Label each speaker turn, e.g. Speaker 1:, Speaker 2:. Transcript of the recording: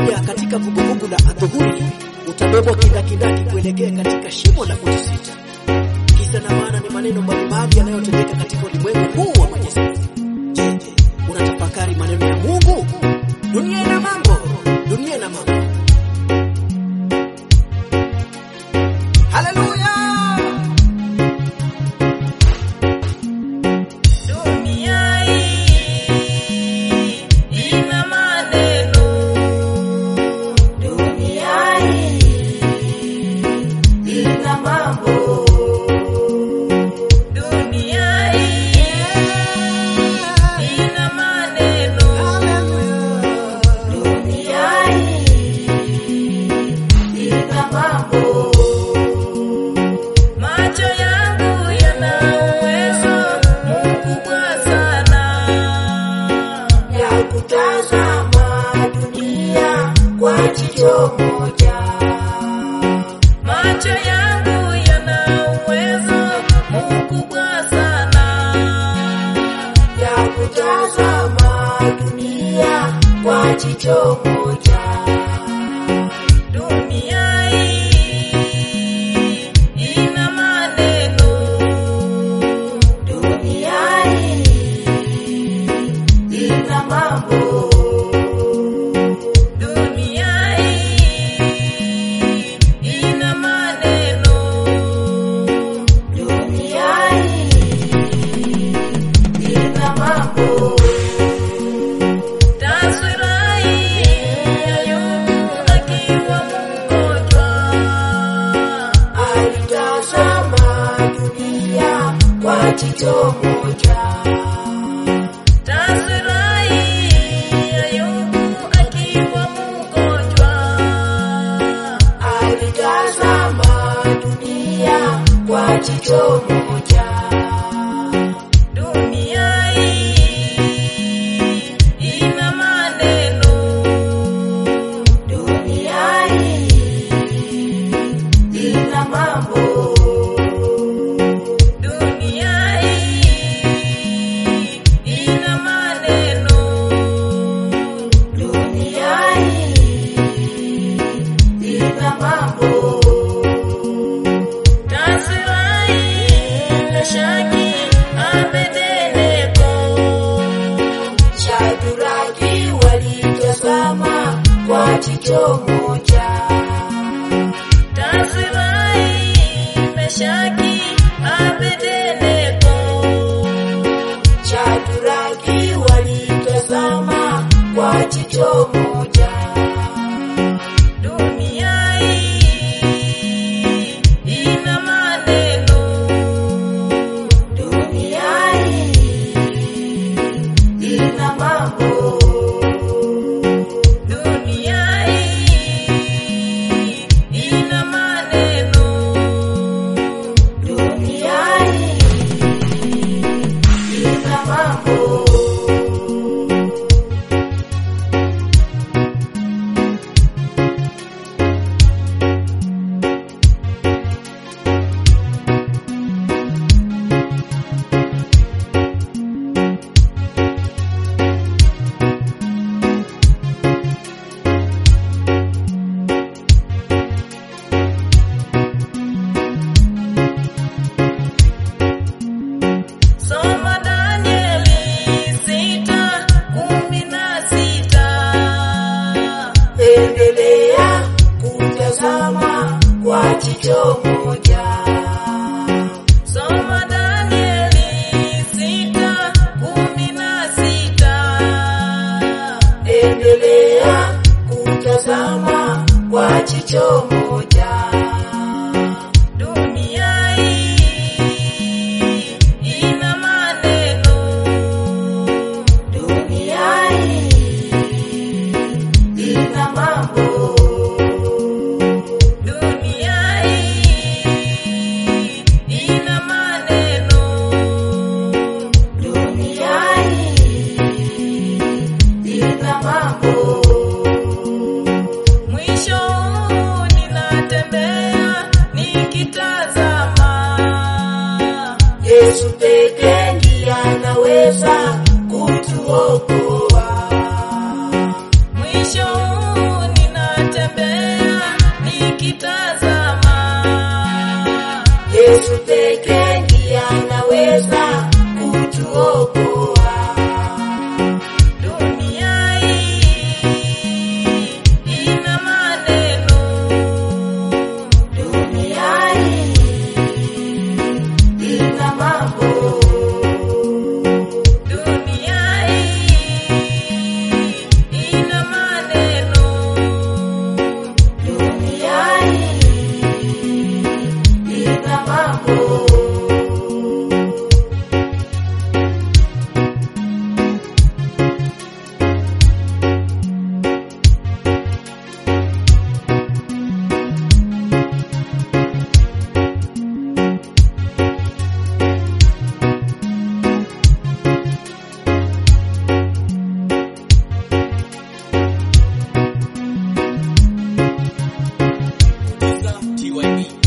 Speaker 1: unapoingia katika vuguvugu la adhuhuri, utabebwa kindakindaki kuelekea katika shimo la kujisita. Kisa na maana ni maneno mbalimbali yanayotendeka katika ulimwengu huu wa majesi. Je, unatafakari maneno ya Mungu? Dunia ina mambo, dunia ina mambo. Haleluya!
Speaker 2: Dunia hii ina maneno, dunia hii ina mambo, dunia hii ina maneno, dunia hii ina mambo. Macho yangu yana uwezo mkubwa sana ya kutazama dunia kwa jicho moja. Macho yangu yana uwezo mkubwa sana ya kutazama dunia kwa jicho moja. Dunia hii ina maneno, dunia hii ina mambo, dunia hii ina maneno, dunia hii ina mambo. Taswira hii ya Ayubu akiwa mgonjwa, alitazama dunia kwa jicho moja. Taswira hii ya Ayubu akiwa mgonjwa, alitazama dunia kwa jicho moja. Dunia hii ina maneno, dunia hii ina mambo, dunia hii ina maneno, dunia hii ina mambo. Taswira hii Meshaki, Abednego, Shadraki walitazama kwa jicho moja. Taswira hii Meshaki, Abednego, Shadraki walitazama kwa jicho moja. Dunia hii ina maneno, dunia hii ina mambo, dunia hii ina maneno, dunia hii ina mambo. Soma Danieli sita kumi na sita. Endelea kutazama kwa jicho moja. Soma Danieli sita kumi na sita. Endelea kutazama kwa jicho moja. Dunia hii ina maneno, dunia hii ina mambo, dunia hii ina maneno, dunia hii ina mambo. Mwisho huu ninatembea nikitazama, Yesu pekee ndiye anaweza kutuokoa. Mwisho huu
Speaker 1: TYB.